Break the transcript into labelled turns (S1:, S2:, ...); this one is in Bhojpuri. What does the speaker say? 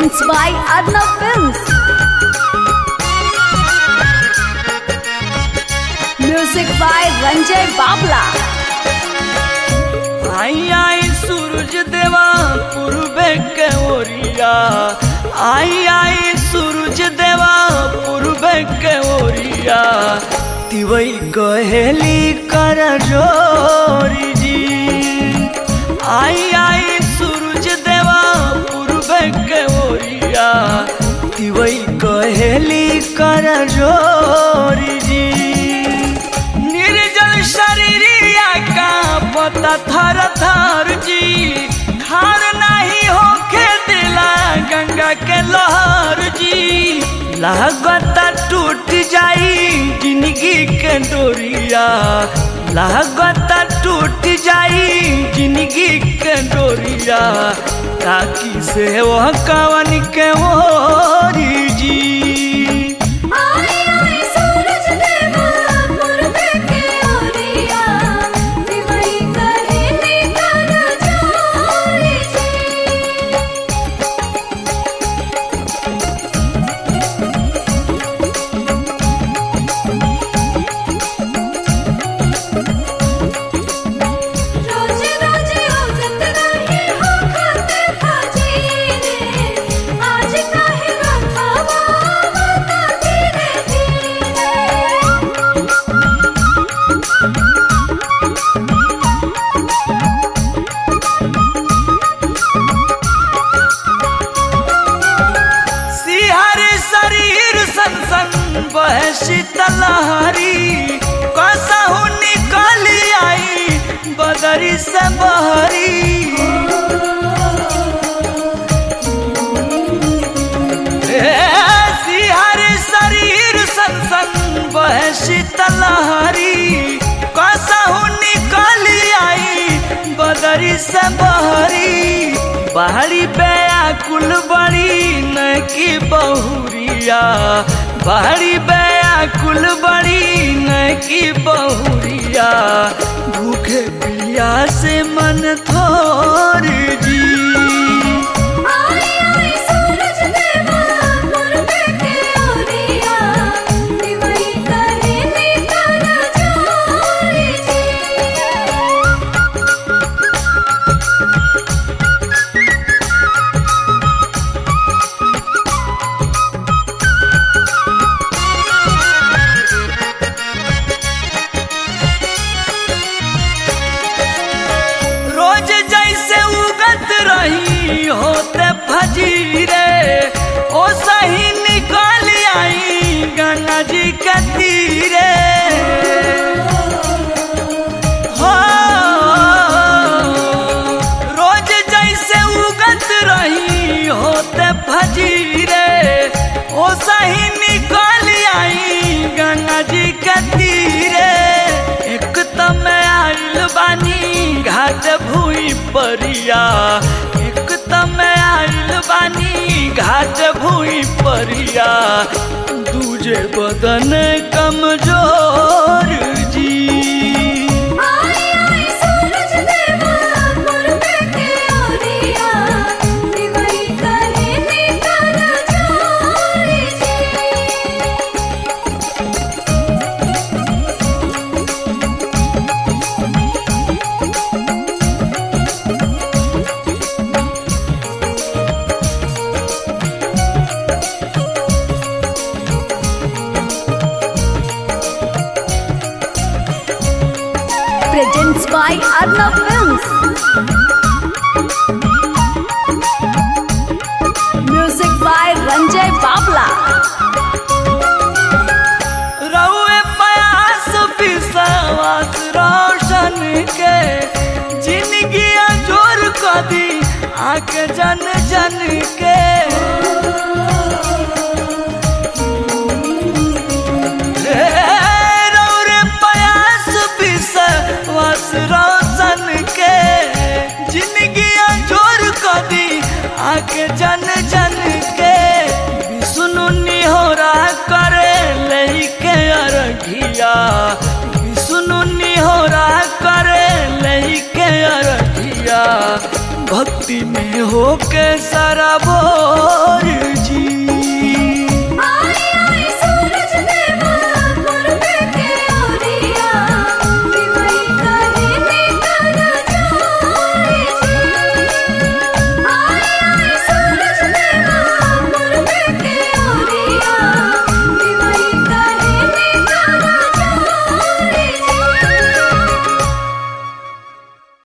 S1: presents by Arnav Films. Music by Ranjay Babla.
S2: आई आई सूरज देवा पूर्वे के ओरिया आई आई सूरज देवा पूर्वे के ओरिया तिवई कहेली कर जोरी जी आई आई सूरज देवा पूर्वे के ओरिया तिवई कहेली कर जोरी जी निर्जल शरीरिया का पता थर थर जी खार नहीं होके दिला गंगा के लहर जी लागत टूट जाई जिंदगी के डोरिया लागत टूट जाई जिंदगी के डोरिया ताकि से वह कवन के ओरी जी
S1: आई आई सूरज देवा पूर्वे के ओरिया दिवई कहेली कर जोरी जी रोज रोज औजत रही हो खाते भाजी रे आज काहे रखवा बता धीरे धीरे
S2: सिहर शरीर सन सन बह शीतलहरी कसहु निकल आई बदरी से बहरी ए, सिहर शरीर सन सन बह शीतलहरी कसहु निकल आई बदरी से बहरी बाहरी कुल बड़ी न की बहुरिया बाहरी कुल बड़ी न की बहुरिया भूखे पिया से मन थोर जी
S1: आई आई सूरज देवा पूर्वे के ओरिया दिवई कहेली कर जोरी जी
S2: रोज जैसे उगत रही होते फजीरे ओ सही निकल आई गंगा जी के तीरे हो रोज जैसे उगत रही होते फजीरे ओ सही निकल आई गंगा जी के तीरे एक तम आइल बानी घाट भूई परिया एक तम आइल बानी घाट भूई परिया दूजे बदन कमजोर जी
S1: आई आई सूरज देवा पूर्वे के ओरिया दिवई कहेली कर जोरी जी presents by Arnav Films. Music by Ranjay Babla.
S2: रउए प्यास विश्वास रोशन के जिंदगी जोर कदी आंख जन जन के रे रउरे प्यास विश्वास रोशन के जिंदगी जोर कदी आंख जन जन के विष्णु निहोरा करे लइके अरघिया विष्णु निहोरा करे लइके अरघिया भक्ति में होके सारा बोर जी